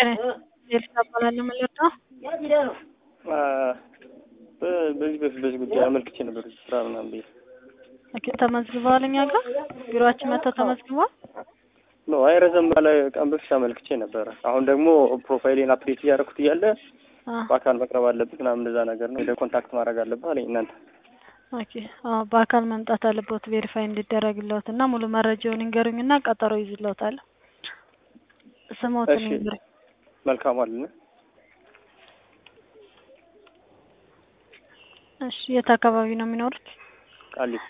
ኤልሳ እባላለሁ ማለት ነው። በዚህ በፊት በዚህ ጉዳይ አመልክቼ ነበር ስራ ምናምን ብዬ ኦኬ ተመዝግበዋል። እኛ ጋር ቢሮአችን መጥተው ተመዝግበዋል። ኖ አይ ረዘም ባለ ቀን በፊት አመልክቼ ነበረ። አሁን ደግሞ ፕሮፋይሌን አፕዴት እያደረኩት እያለ አ በአካል መቅረብ አለብህ ምናምን እንደዛ ነገር ነው ሄደህ ኮንታክት ማድረግ አለብህ አለኝ። እናንተ ኦኬ አዎ፣ በአካል መምጣት አለበት ቬሪፋይ እንዲደረግለት እና ሙሉ መረጃውን ይንገሩኝና ቀጠሮ ይዝለታል። ስሞትን እሺ። ይንገሩኝ። መልካም አለን እሺ፣ የት አካባቢ ነው የሚኖሩት? ቃሊቲ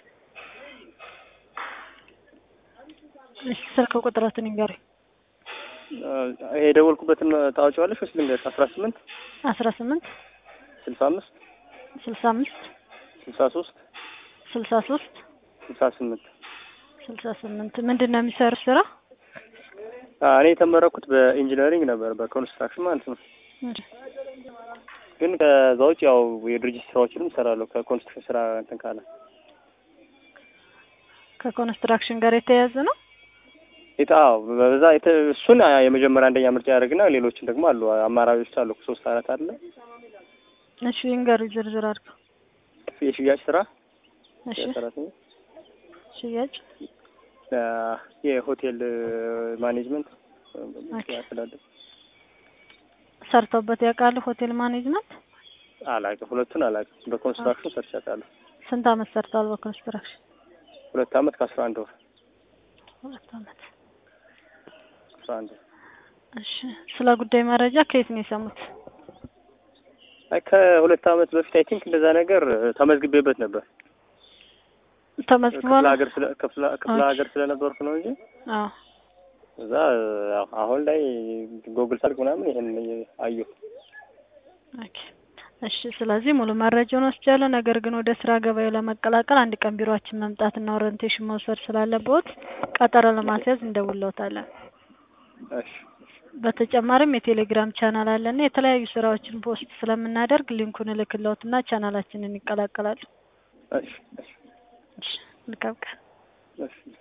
እሺ፣ ስልክ ቁጥሮትን ይንገሩኝ። ይሄ የደወልኩበትን ታወጪዋለሽ ወይስ ልንገርሽ? አስራ ስምንት አስራ ስምንት ስልሳ አምስት ስልሳ አምስት ስልሳ ሶስት ስልሳ ሶስት ስልሳ ስምንት ስልሳ ስምንት ምንድን ነው የሚሰሩት ስራ? እኔ የተመረኩት በኢንጂነሪንግ ነበር በኮንስትራክሽን ማለት ነው። እሺ፣ ግን ከዛ ውጭ ያው የድርጅት ስራዎችንም እሰራለሁ ከኮንስትራክሽን ስራ እንትን ካለ ከኮንስትራክሽን ጋር የተያያዘ ነው። የታ አዎ፣ በዛ የተ- እሱን የመጀመሪያ አንደኛ ምርጫ ያደርግና ሌሎችን ደግሞ አሉ አማራጮች አሉ ሶስት አራት አለ እሺ፣ ይንገሩኝ ዝርዝር አድርገው። የሽያጭ ስራ እሺ፣ ሰራተኛ ሽያጭ የሆቴል ማኔጅመንት ኦኬ። ያስተዳድር ሰርተውበት ያውቃሉ? ሆቴል ማኔጅመንት አላውቅም። ሁለቱን አላውቅም። በኮንስትራክሽን ሰርቼ አውቃለሁ። ስንት አመት ሰርተዋል? በኮንስትራክሽን ሁለት አመት ከአስራ አንድ ወር ሁለት አመት። አስራ አንድ ወር እሺ፣ ስለ ጉዳይ መረጃ ከየት ነው የሰሙት? አይ ከሁለት አመት በፊት አይ ቲንክ እንደዛ ነገር ተመዝግቤበት ነበር። ተመዝግቧል? ክፍለ ሀገር ስለ ክፍለ ክፍለ ኦኬ። ሀገር ስለነበርኩ ነው እንጂ አዎ። እዛ ያው አሁን ላይ ጎግል ሳልክ ምናምን ይሄን አየሁ። ኦኬ። እሺ፣ ስለዚህ ሙሉ መረጃውን ወስጃለሁ። ነገር ግን ወደ ስራ ገበያው ለመቀላቀል አንድ ቀን ቢሮአችን መምጣትና ኦሪንቴሽን መውሰድ ስላለበት ቀጠሮ ለማስያዝ እንደውለውታለን። እሺ በተጨማሪም የቴሌግራም ቻናል አለና የተለያዩ ስራዎችን ፖስት ስለምናደርግ ሊንኩን እልክለውትና ቻናላችንን ይቀላቀላሉ። እሺ እሺ እሺ፣ መልካም ቀን። እሺ